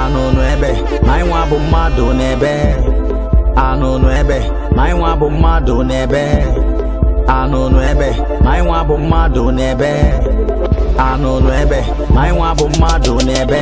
anụnụ ebe ma anyị nwa bụ mmadụ n'ebe anụnụ ebe ma anyị nwa bụ mmadụ n'ebe anụnụ ebe ma anyị nwa bụ mmadụ n'ebe anụnụ ebe ma anyị nwa bụ mmadụ n'ebe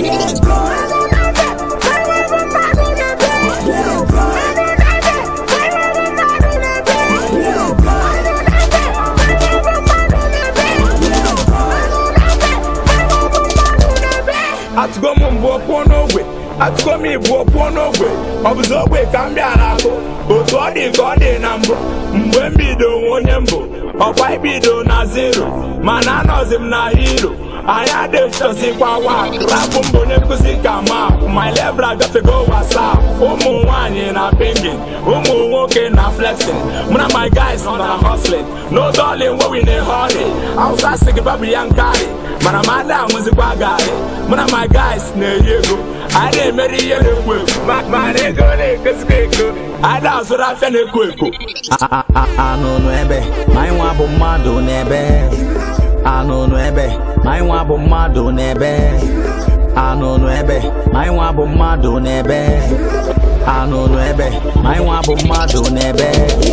atụgo m mbụ pụọ n'ogwe atụgo m ịbụọ pụọ n'ogwe ọ bụzi ogwe ka m bịara akụ otu ọ dị ka ọ dị na mbụ mgbe m bido nwe onye mbụ ọkwa ibido na zero mana anọzi m na hiro anyị adịchọzikwa wa rapụ mbụ onye nkụzi ka ma my level agafego wasap ụmụ nwanyị na pingin ụmụ nwoke na flexing mụ na my guys nọ na hustling no darling wey we na hurry awụsa sị gị babụ ya nkari mana m ada anwụzikwa garị mụ na my guys na-eri ego anyị na-emeri ihe na-ekwo ekwo ma- mana ego na-ekozikwa eko anyị na-azụrụ afịa na-ekwo ekwo A- a- a- anụnụ ebe ma anyị nwa bụ mmadụ n'ebe anụnụ ebe ma anyị nwa bụ mmadụ n'ebe anụnụ ebe ma anyị nwa bụ mmadụ n'ebe anụnụ ebe ma anyị nwa bụ mmadụ n'ebe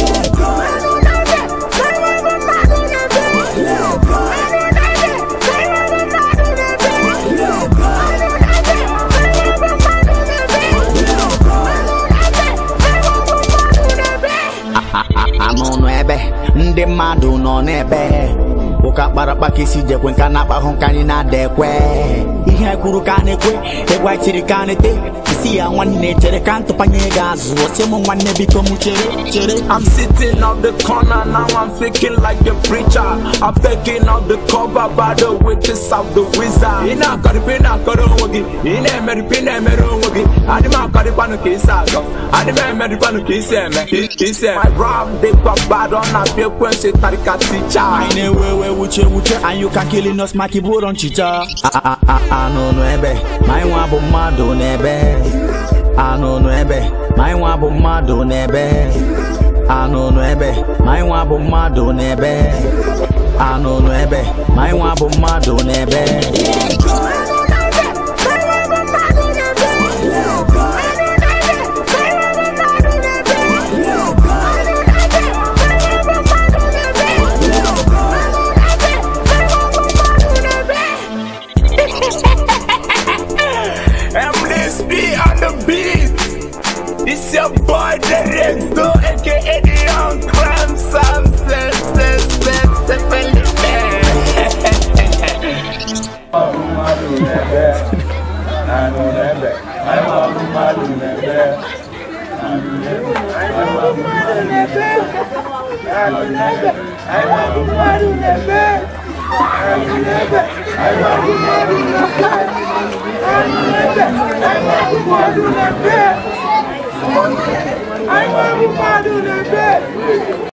anụnụ ebe ndị mmadụ nọ n'ebe ụka kparakpa ka isi jekwe nka na-akpahụ nka anyị na-ada ekwe ihe anyị kwuru ka a na-ekwe egwu anyị tiri ka a na-ete isi ya nwanne chere ka ntụpanye gị azụ osi m nwanne biko m chere chere I'm sitting on the corner now I'm thinking like a preacher I'm taking out the cover by the witches of the wizard ị na-akọrịpị na-akọrọ onwe gị ị na-emerịpị na-emere onwe gị adị m akọrịkwanụ ka isi agọ adị m emerịkwanụ ka isi eme ka isi eme my rap dịkwa bad ọ na-apịa ekwensị tarịka ticha anyị na-ewe ewe wuche wuche anyị ụka killing us maka ibu ụlọ nchicha A- a- a- anụnụ ebe ma anyị nwa bụ mmadụ n'ebe anụnụ ebe ma anyị nwa bụ mmadụ n'ebe anụnụ ebe ma anyị nwa bụ mmadụ n'ebe anụnụ ebe ma anyị nwa bụ mmadụ n'ebe MDSP on the beat. It's your boy, the Rex, do aka the Young Clam Sam, se, se, se, se, Felipe. I want to